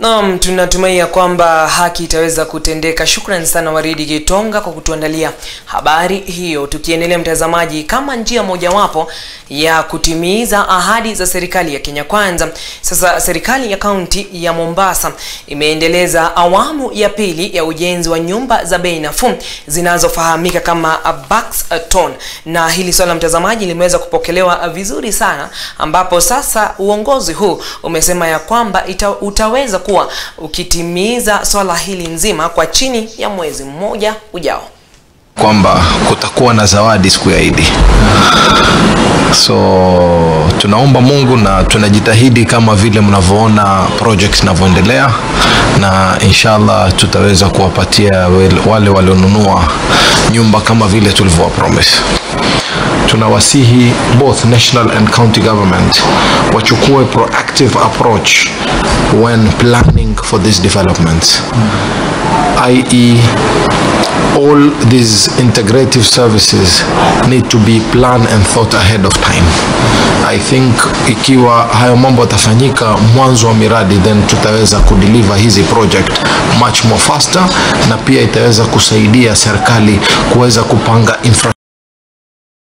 Naam, tunatumai ya kwamba haki itaweza kutendeka. Shukrani sana Waridi Gitonga kwa kutuandalia habari hiyo. Tukiendelea mtazamaji, kama njia mojawapo ya kutimiza ahadi za serikali ya Kenya Kwanza, sasa serikali ya kaunti ya Mombasa imeendeleza awamu ya pili ya ujenzi wa nyumba za bei nafuu zinazofahamika kama Buxton, na hili swala mtazamaji limeweza kupokelewa vizuri sana, ambapo sasa uongozi huu umesema ya kwamba ita, utaweza kuwa ukitimiza swala hili nzima kwa chini ya mwezi mmoja ujao kwamba kutakuwa na zawadi siku ya Idi. So tunaomba Mungu na tunajitahidi kama vile mnavyoona projects zinavyoendelea, na inshallah tutaweza kuwapatia wale walionunua nyumba kama vile tulivyowa promise. Tunawasihi both national and county government wachukue proactive approach when planning for these developments i.e all these integrative services need to be planned and thought ahead of time. I think ikiwa hayo mambo yatafanyika mwanzo wa miradi, then tutaweza kudeliver hizi project much more faster, na pia itaweza kusaidia serikali kuweza kupanga infra